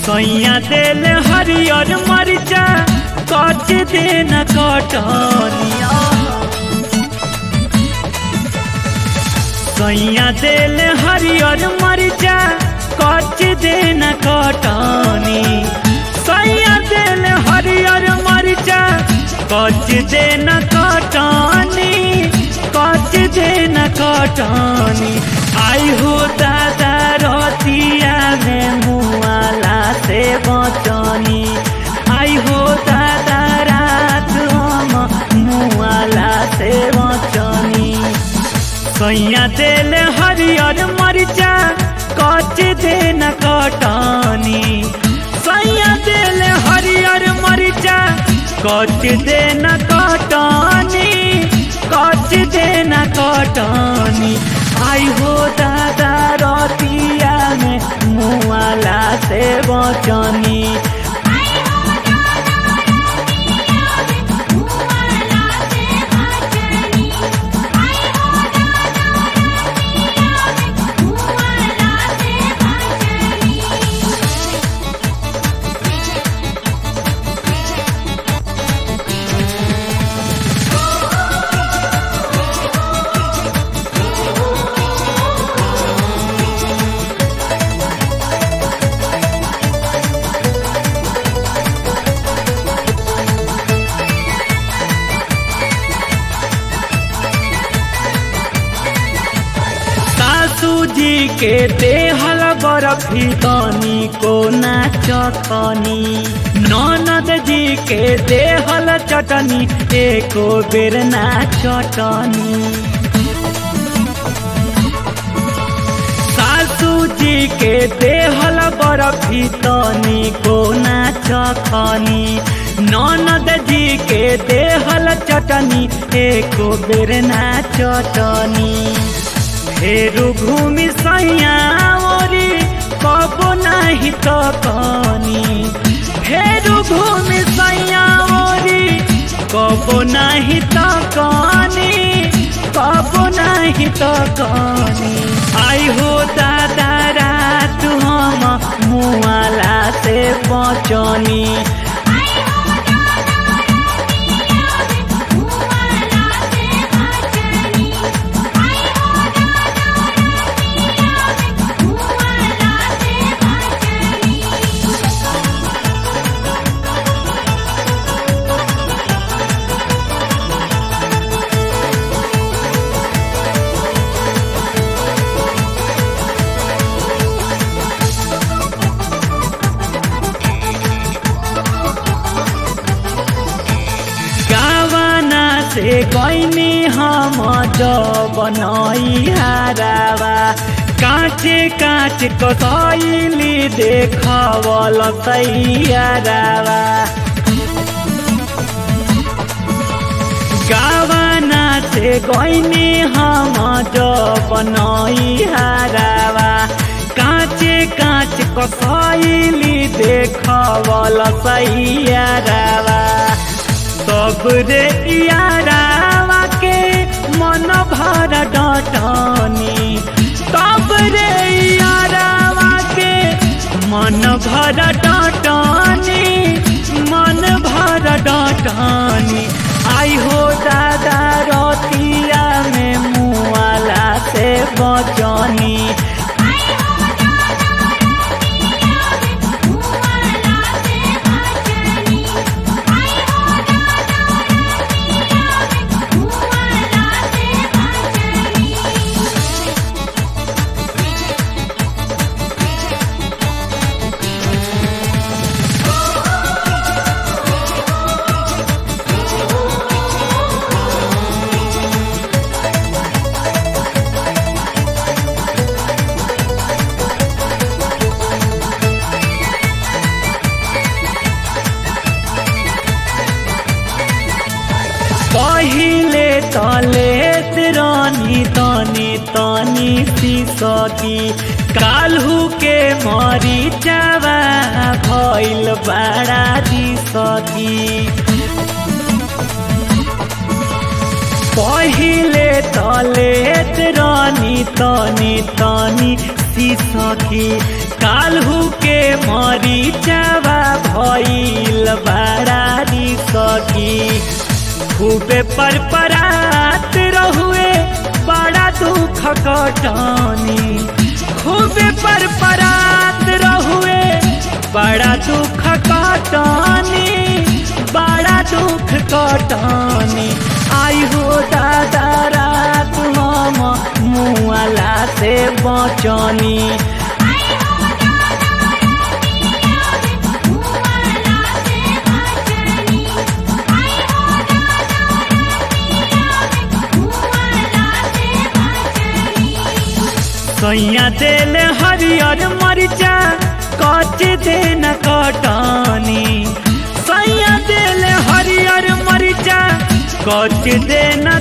सैया दिल हरियर मरिचा कच देन कटनिया सैया दिल हरियर मरिचा कच देन कटनी सैया दिल हरियर मरिचा कच देन कटनी कच देन कटनी आई हो दादा रतिया में मुआला से बचनी आई हो दादा रात हम मुआला से बचनी कैया दिल हरियर मरिचा कच देन कटनी सैया दिल हरियर मरिचा कच देन कटनी कच देन कटनी आई हो दादा रतिया में मुआला से बचनी आई हो दादा रतिया में मुआला से बचनी आई हो दादा रतिया में मुआला से बचनी सासू जी के देहल बरफी तनी को नाचनी ननद जी के देहल चटनी एको बेर नाचटनी सासू जी के देहल बरफी तनी को नाचखनी ननद जी के देहल चटनी एको बेर नाचटनी फेरु घूमि सैया ओरी कबो नाही त कनी फेरु घूमि सैया ओरी कबो नाही त कनी कबो नाही त कनी आई हो दादा रात हम मुआला से बचनी आई हो दादा रतिया में मुआला से बचनी आई हो दादा रतिया में मुआला से बचनी गावाना से गईनी हम बनई हारावा काचे काच कसैली देखवल तैयारावा गावाना से गईनी हम बनई हारावा काचे काच कसैली देखवल तैयारावा सब रे यारावा के मन भर डटनी तब रे यारावा के मन भर डटनी मन भर डटनी आई हो दादा रतिया में मुआला से बचनी आई हो दादा रतिया में मुआला से बचनी आई हो दादा रतिया में मुआला से बचनी पहिले तलेत रानी तनी तनी सिसकी काल्हू के मरी जावा भइल बड़ा दिसकी पहिले तलेत रानी तनी तनी सिसकी काल्हू के मरीचवा भइल बड़ारी सखी खूबे पर परात रहुए बड़ा दुख कटनी खूबे पर परात रहुए बड़ा दुख कटनी बड़ा दुख कटनी आई हो दादा रात हम मुआला से बचनी आई हो दादा रतिया में मुआला से बचनी आई हो दादा रतिया में मुआला से बचनी सैया दिल हरियर मरिचा कच देन कटनी सैया दिल हरियर मरिचा कच देन